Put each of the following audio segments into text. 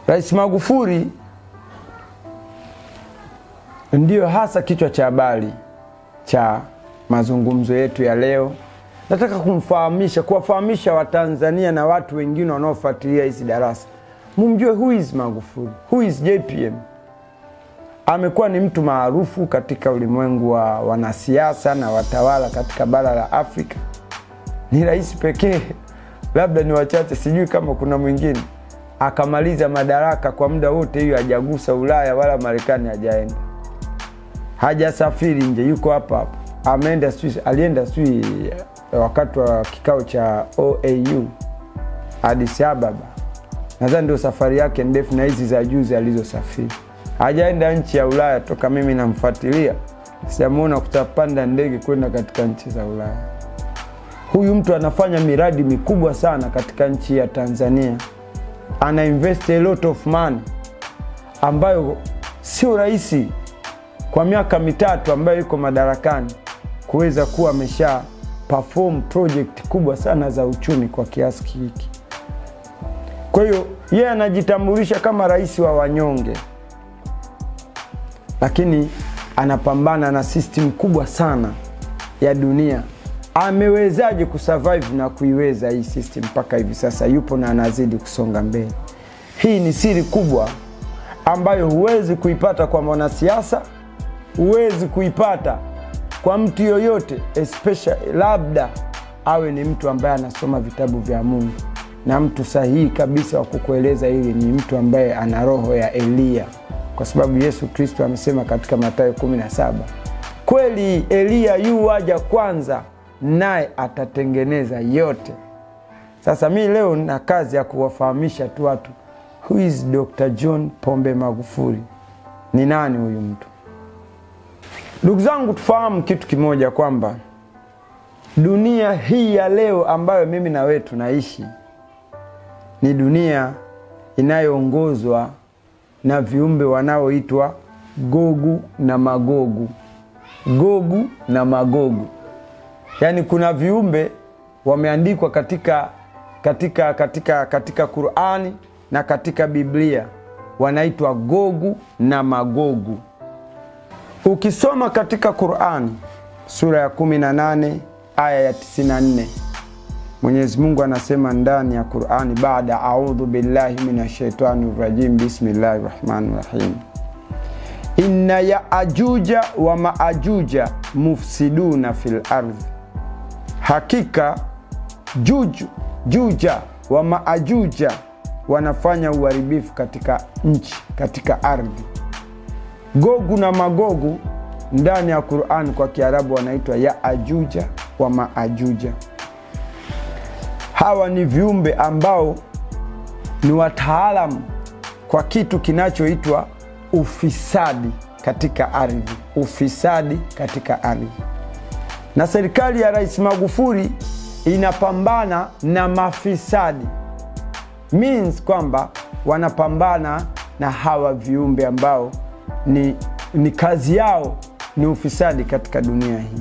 Rais Magufuli ndiyo hasa kichwa cha habari cha mazungumzo yetu ya leo. Nataka kumfahamisha, kuwafahamisha Watanzania na watu wengine wanaofuatilia hizi darasa, mumjue who is Magufuli, who is JPM. Amekuwa ni mtu maarufu katika ulimwengu wa wanasiasa na watawala katika bara la Afrika. Ni rais pekee, labda ni wachache, sijui kama kuna mwingine akamaliza madaraka kwa muda wote, hiyo hajagusa Ulaya wala Marekani, hajaenda hajasafiri nje, yuko hapa hapa. Ameenda sijui, alienda sijui wakati wa kikao cha OAU Addis Ababa, nadhani ndio safari yake ndefu, na hizi za juzi alizosafiri. Hajaenda nchi ya Ulaya toka mimi namfuatilia, sijamuona kutapanda ndege kwenda katika nchi za Ulaya. Huyu mtu anafanya miradi mikubwa sana katika nchi ya Tanzania, ana invest a lot of money ambayo sio rahisi kwa miaka mitatu ambayo yuko madarakani kuweza kuwa amesha perform project kubwa sana za uchumi kwa kiasi hiki. Kwa hiyo yeye anajitambulisha kama rais wa wanyonge, lakini anapambana na system kubwa sana ya dunia. Amewezaje kusurvive na kuiweza hii system mpaka hivi sasa yupo na anazidi kusonga mbele? Hii ni siri kubwa ambayo huwezi kuipata kwa mwanasiasa, huwezi kuipata kwa mtu yoyote, especially labda awe ni mtu ambaye anasoma vitabu vya Mungu, na mtu sahihi kabisa wa kukueleza hili ni mtu ambaye ana roho ya Eliya, kwa sababu Yesu Kristo amesema katika Mathayo 17 kweli Eliya yu waja kwanza, naye atatengeneza yote. Sasa mi leo na kazi ya kuwafahamisha tu watu who is Dr. John Pombe Magufuli, ni nani huyu mtu? Ndugu zangu, tufahamu kitu kimoja kwamba dunia hii ya leo ambayo mimi na wewe tunaishi ni dunia inayoongozwa na viumbe wanaoitwa Gogu na Magogu. Gogu na Magogu, yaani kuna viumbe wameandikwa katika, katika, katika, katika Qurani na katika Biblia wanaitwa Gogu na Magogu. Ukisoma katika Qurani sura ya 18 aya ya 94, Mwenyezi Mungu anasema ndani ya Qurani, baada audhu billahi minashaitani rajim, bismillahi rahmani rahim, inna yaajuja wa maajuja mufsiduna fil ardhi, hakika juju juja wa maajuja wanafanya uharibifu katika nchi, katika ardhi. Gogu na Magogu ndani ya Qur'an kwa Kiarabu wanaitwa Yaajuja wa Maajuja. Hawa ni viumbe ambao ni wataalamu kwa kitu kinachoitwa ufisadi katika ardhi, ufisadi katika ardhi. Na serikali ya Rais Magufuli inapambana na mafisadi, means kwamba wanapambana na hawa viumbe ambao ni, ni kazi yao ni ufisadi katika dunia hii.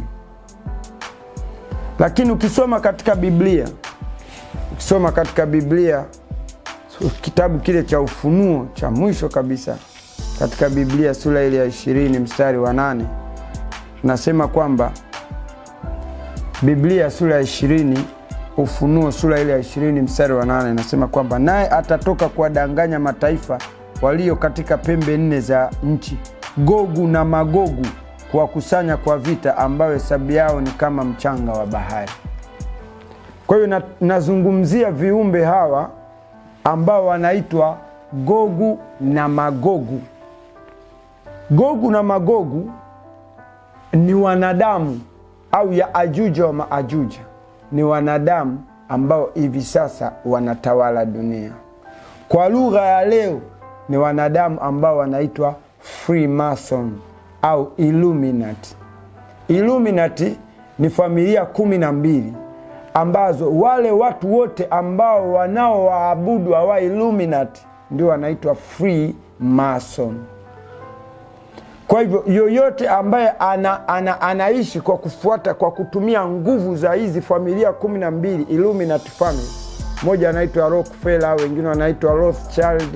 Lakini ukisoma katika Biblia, ukisoma katika Biblia kitabu kile cha Ufunuo cha mwisho kabisa katika Biblia sura ile ya ishirini mstari wa nane tunasema kwamba Biblia sura ya ishirini Ufunuo sura ile ya ishirini mstari wa nane inasema kwamba naye atatoka kuwadanganya mataifa walio katika pembe nne za nchi, Gogu na Magogu, kuwakusanya kwa vita, ambayo hesabu yao ni kama mchanga wa bahari. Kwa hiyo na, nazungumzia viumbe hawa ambao wanaitwa Gogu na Magogu. Gogu na Magogu ni wanadamu au Yaajuja wa Maajuja ni wanadamu ambao hivi sasa wanatawala dunia. Kwa lugha ya leo ni wanadamu ambao wanaitwa Freemason au Illuminati. Illuminati ni familia kumi na mbili ambazo wale watu wote ambao wanaowaabudu hawa Illuminati ndio wanaitwa Freemason. Kwa hivyo yoyote ambaye ana, ana, anaishi kwa kufuata kwa kutumia nguvu za hizi familia kumi na mbili Illuminati family, moja anaitwa Rockefeller, wengine wanaitwa Rothschild,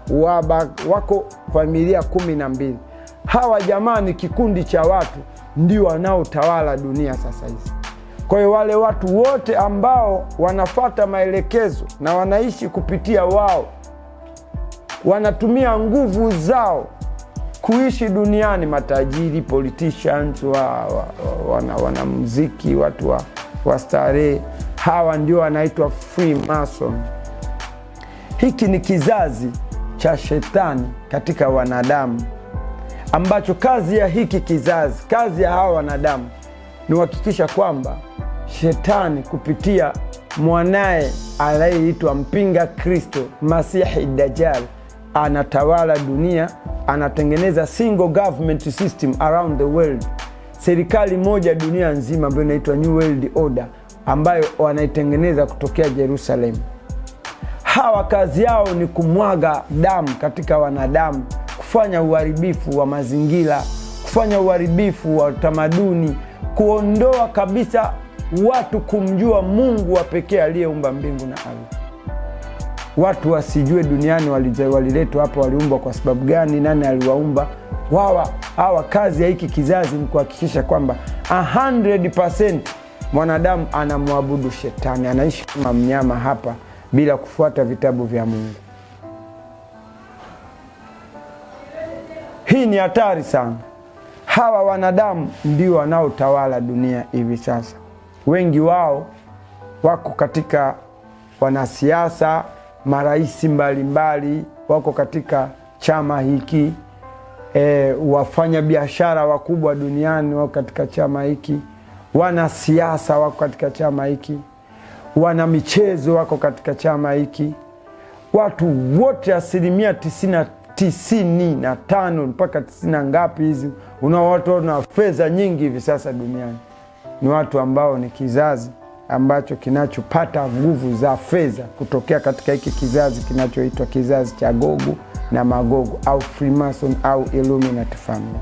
waba, wako familia kumi na mbili. Hawa jamaa ni kikundi cha watu ndio wanaotawala dunia sasa hizi. Kwa hiyo wale watu wote ambao wanafata maelekezo na wanaishi kupitia wao, wanatumia nguvu zao kuishi duniani, matajiri, politicians, wa, wa, wana, wanamuziki, watu wa, wa starehe, hawa ndio wanaitwa Freemason. Hiki ni kizazi cha shetani katika wanadamu, ambacho kazi ya hiki kizazi, kazi ya hawa wanadamu ni kuhakikisha kwamba shetani kupitia mwanaye anayeitwa mpinga Kristo Masihi Dajjal anatawala dunia, anatengeneza single government system around the world, serikali moja dunia nzima ambayo inaitwa New World Order, ambayo wanaitengeneza kutokea Jerusalem. Hawa kazi yao ni kumwaga damu katika wanadamu, kufanya uharibifu wa mazingira, kufanya uharibifu wa utamaduni, kuondoa kabisa watu kumjua Mungu wa pekee aliyeumba mbingu na ardhi. Watu wasijue duniani waliletwa hapa, waliumbwa kwa sababu gani, nani aliwaumba wawa. Hawa kazi ya hiki kizazi ni kuhakikisha kwamba 100% mwanadamu anamwabudu shetani, anaishi kama mnyama hapa bila kufuata vitabu vya Mungu. Hii ni hatari sana. Hawa wanadamu ndio wanaotawala dunia hivi sasa. Wengi wao wako katika wanasiasa, marais mbalimbali wako katika chama hiki e, wafanya biashara wakubwa duniani wako katika chama hiki, wanasiasa wako katika chama hiki, wana michezo wako katika chama hiki. Watu wote asilimia tisini tisini na tano mpaka tisini na ngapi hizi, una watu na fedha nyingi hivi sasa duniani ni watu ambao ni kizazi ambacho kinachopata nguvu za fedha kutokea katika hiki kizazi kinachoitwa kizazi cha Gogu na Magogu au Freemason au Illuminati family.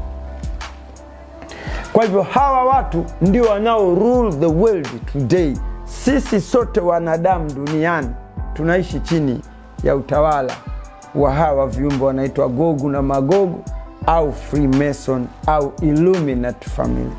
Kwa hivyo hawa watu ndio wanao rule the world today. Sisi sote wanadamu duniani tunaishi chini ya utawala wa hawa viumbe wanaitwa Gogu na Magogu au Freemason au Illuminati family.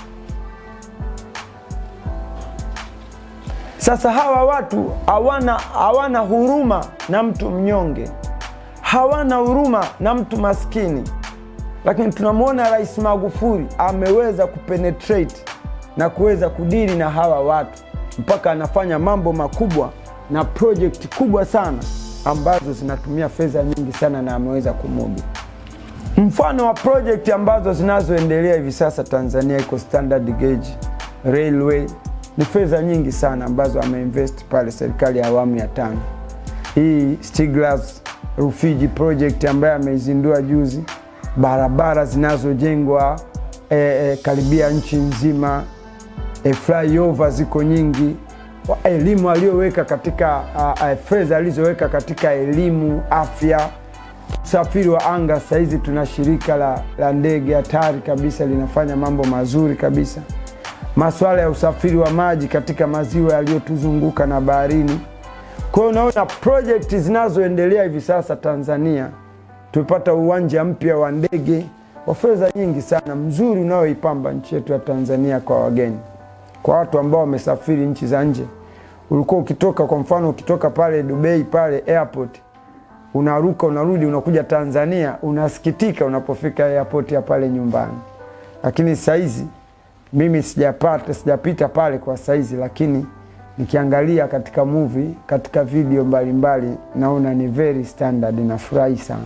Sasa hawa watu hawana hawana huruma na mtu mnyonge, hawana huruma na mtu maskini, lakini tunamwona Rais Magufuli ameweza kupenetrate na kuweza kudili na hawa watu mpaka anafanya mambo makubwa na project kubwa sana ambazo zinatumia fedha nyingi sana na ameweza kumudu. Mfano wa project ambazo zinazoendelea hivi sasa Tanzania iko standard gauge railway ni fedha nyingi sana ambazo ameinvest pale serikali ya awamu ya tano. Hii Stiglas Rufiji project ambayo ameizindua juzi, barabara zinazojengwa e, e, karibia nchi nzima, e, flyover ziko nyingi, elimu aliyoweka katika fedha alizoweka katika elimu, afya, usafiri wa anga. Sahizi tuna shirika la, la ndege hatari kabisa linafanya mambo mazuri kabisa masuala ya usafiri wa maji katika maziwa yaliyotuzunguka na baharini. Kwa hiyo unaona projekti zinazoendelea hivi sasa Tanzania, tumepata uwanja mpya wa ndege wa fedha nyingi sana mzuri, unaoipamba nchi yetu ya Tanzania kwa wageni, kwa watu ambao wamesafiri nchi za nje. Ulikuwa ukitoka, kwa mfano, ukitoka pale Dubai pale airport, unaruka unarudi, unakuja Tanzania, unasikitika unapofika airport ya pale nyumbani, lakini saizi mimi sijapata sijapita pale kwa saizi, lakini nikiangalia katika movie, katika video mbalimbali mbali, naona ni very standard, nafurahi sana.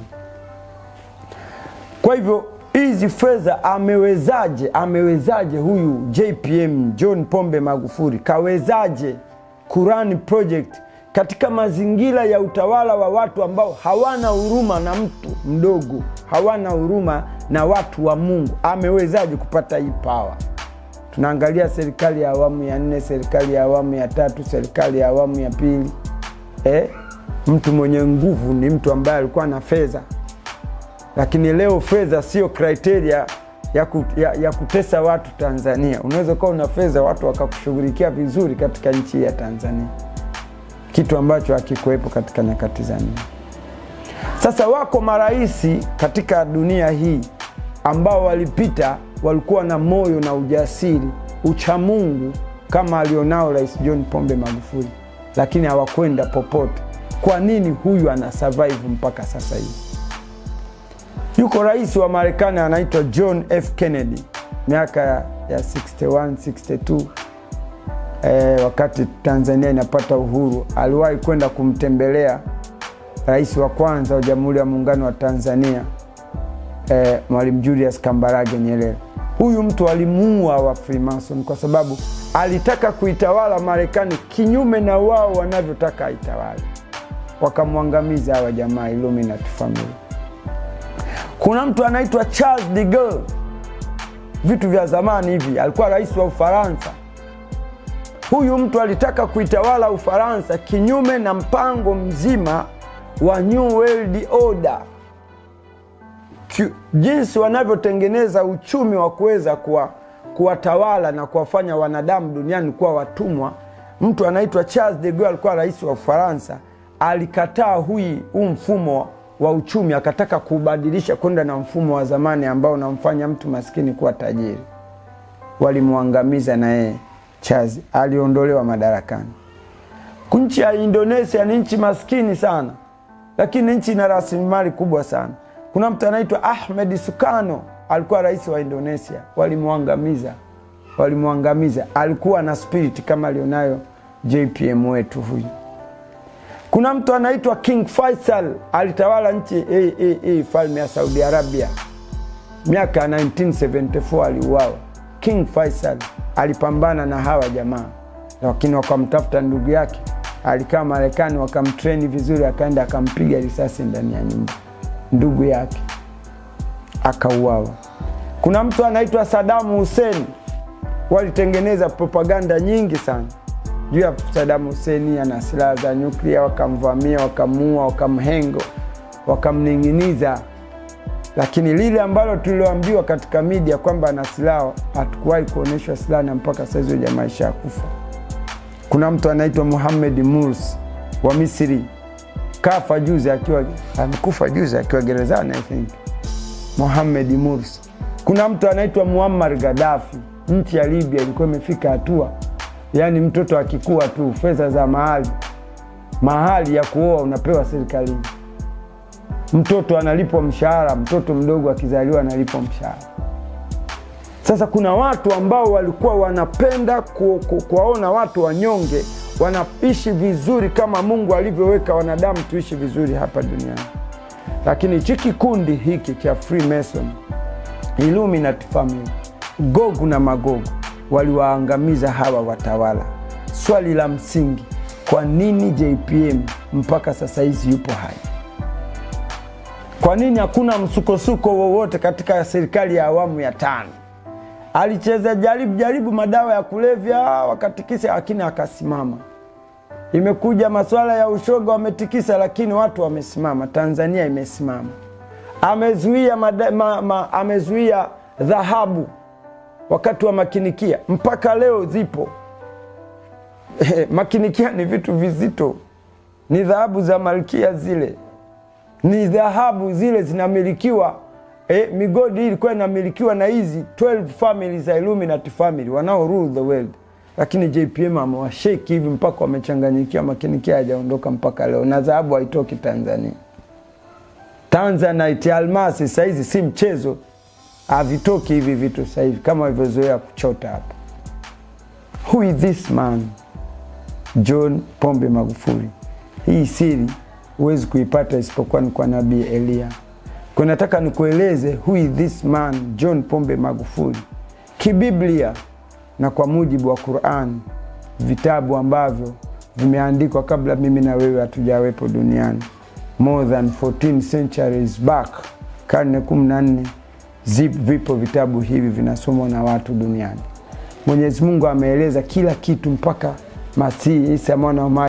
Kwa hivyo hizi fedha amewezaje, amewezaje huyu JPM John Pombe Magufuli kawezaje kurani project katika mazingira ya utawala wa watu ambao hawana huruma na mtu mdogo, hawana huruma na watu wa Mungu? Amewezaje kupata hii power? Tunaangalia serikali ya awamu ya nne, serikali ya awamu ya tatu, serikali ya awamu ya pili. Eh, mtu mwenye nguvu ni mtu ambaye alikuwa na fedha, lakini leo fedha sio kriteria ya, ku, ya, ya kutesa watu Tanzania. Unaweza ukawa una fedha watu wakakushughulikia vizuri katika nchi ya Tanzania, kitu ambacho hakikuwepo katika nyakati za nyuma. Sasa wako maraisi katika dunia hii ambao walipita, walikuwa na moyo na ujasiri, uchamungu kama alionao Rais John Pombe Magufuli, lakini hawakwenda popote. Kwa nini huyu ana survive mpaka sasa hivi? Yuko rais wa Marekani anaitwa John F Kennedy, miaka ya 61 62 E, wakati Tanzania inapata uhuru aliwahi kwenda kumtembelea rais wa kwanza wa Jamhuri ya Muungano wa Tanzania e, Mwalimu Julius Kambarage Nyerere. Huyu mtu alimuua wa Freemason kwa sababu alitaka kuitawala Marekani kinyume na wao wanavyotaka aitawale, wakamwangamiza hawa jamaa Illuminati family. Kuna mtu anaitwa Charles de Gaulle, vitu vya zamani hivi, alikuwa rais wa Ufaransa. Huyu mtu alitaka kuitawala Ufaransa kinyume na mpango mzima wa New World Order, jinsi wanavyotengeneza uchumi wa kuweza kuwa kuwatawala na kuwafanya wanadamu duniani kuwa watumwa. Mtu anaitwa Charles de Gaulle alikuwa rais wa Ufaransa, alikataa hui huu mfumo wa uchumi, akataka kuubadilisha kwenda na mfumo wa zamani ambao unamfanya mtu maskini kuwa tajiri. Walimwangamiza na yeye Charles aliondolewa madarakani. Nchi ya Indonesia ni nchi maskini sana, lakini nchi ina rasilimali kubwa sana. Kuna mtu anaitwa Ahmed Sukarno alikuwa rais wa Indonesia, walimwangamiza, walimwangamiza. Alikuwa na spirit kama alionayo JPM wetu huyu. Kuna mtu anaitwa King Faisal alitawala nchi hii hii hii falme ya Saudi Arabia miaka ya 1974 aliuawa. King Faisal alipambana na hawa jamaa, lakini wakamtafuta ndugu yake, alikaa Marekani, wakamtreni vizuri, akaenda akampiga risasi ndani ya nyumba, ndugu yake akauawa. Kuna mtu anaitwa Sadamu Hussein, walitengeneza propaganda nyingi sana juu ya Sadamu Hussein ana silaha za nyuklia, wakamvamia, wakamuua, wakamhengo, wakamning'iniza lakini lile ambalo tulioambiwa katika media kwamba ana silaha hatukuwahi kuonyeshwa silaha, na mpaka saizi hiyo jamaa ishakufa. Kuna mtu anaitwa Muhammad Mursi wa Misri, kafa juzi akiwa amekufa juzi akiwa gerezani I think. Muhammad Mursi. Kuna mtu anaitwa Muammar Gaddafi, nchi ya Libya ilikuwa imefika hatua, yaani mtoto akikua tu fedha za mahali mahali ya kuoa unapewa serikalini mtoto analipwa mshahara, mtoto mdogo akizaliwa analipwa mshahara. Sasa kuna watu ambao walikuwa wanapenda ku, ku, kuwaona watu wanyonge wanaishi vizuri kama Mungu alivyoweka wanadamu tuishi vizuri hapa duniani, lakini hichi kikundi hiki cha Freemason, Illuminati family, Gogu na Magogu waliwaangamiza hawa watawala. Swali la msingi, kwa nini JPM mpaka sasa hizi yupo hai? Kwa nini hakuna msukosuko wowote katika serikali ya awamu ya tano? Alicheza jaribu jaribu madawa ya kulevya wakatikisa, lakini akasimama. Imekuja masuala ya ushoga wametikisa, lakini watu wamesimama. Tanzania imesimama. Amezuia mada, ma, ma, amezuia dhahabu wakati wa makinikia, mpaka leo zipo. Makinikia ni vitu vizito, ni dhahabu za malkia zile ni dhahabu zile zinamilikiwa eh, migodi hii ilikuwa inamilikiwa na hizi 12 family za Illuminati family wanao rule the world, lakini JPM amewasheki hivi mpaka wamechanganyikiwa. Makinikia hajaondoka mpaka leo, na dhahabu haitoki Tanzania. Tanzanite, almasi sahizi si mchezo, havitoki hivi vitu sahivi kama walivyozoea kuchota hapa. Who is this man? John Pombe Magufuli. Hii siri huwezi kuipata isipokuwa ni kwa nabii Eliya. Kwa nataka nikueleze who is this man John Pombe Magufuli kibiblia na kwa mujibu wa Qur'an, vitabu ambavyo vimeandikwa kabla mimi na wewe hatujawepo duniani, more than 14 centuries back, karne 14 zip, vipo vitabu hivi vinasomwa na watu duniani. Mwenyezi Mungu ameeleza kila kitu mpaka Masihi Isa mwana wa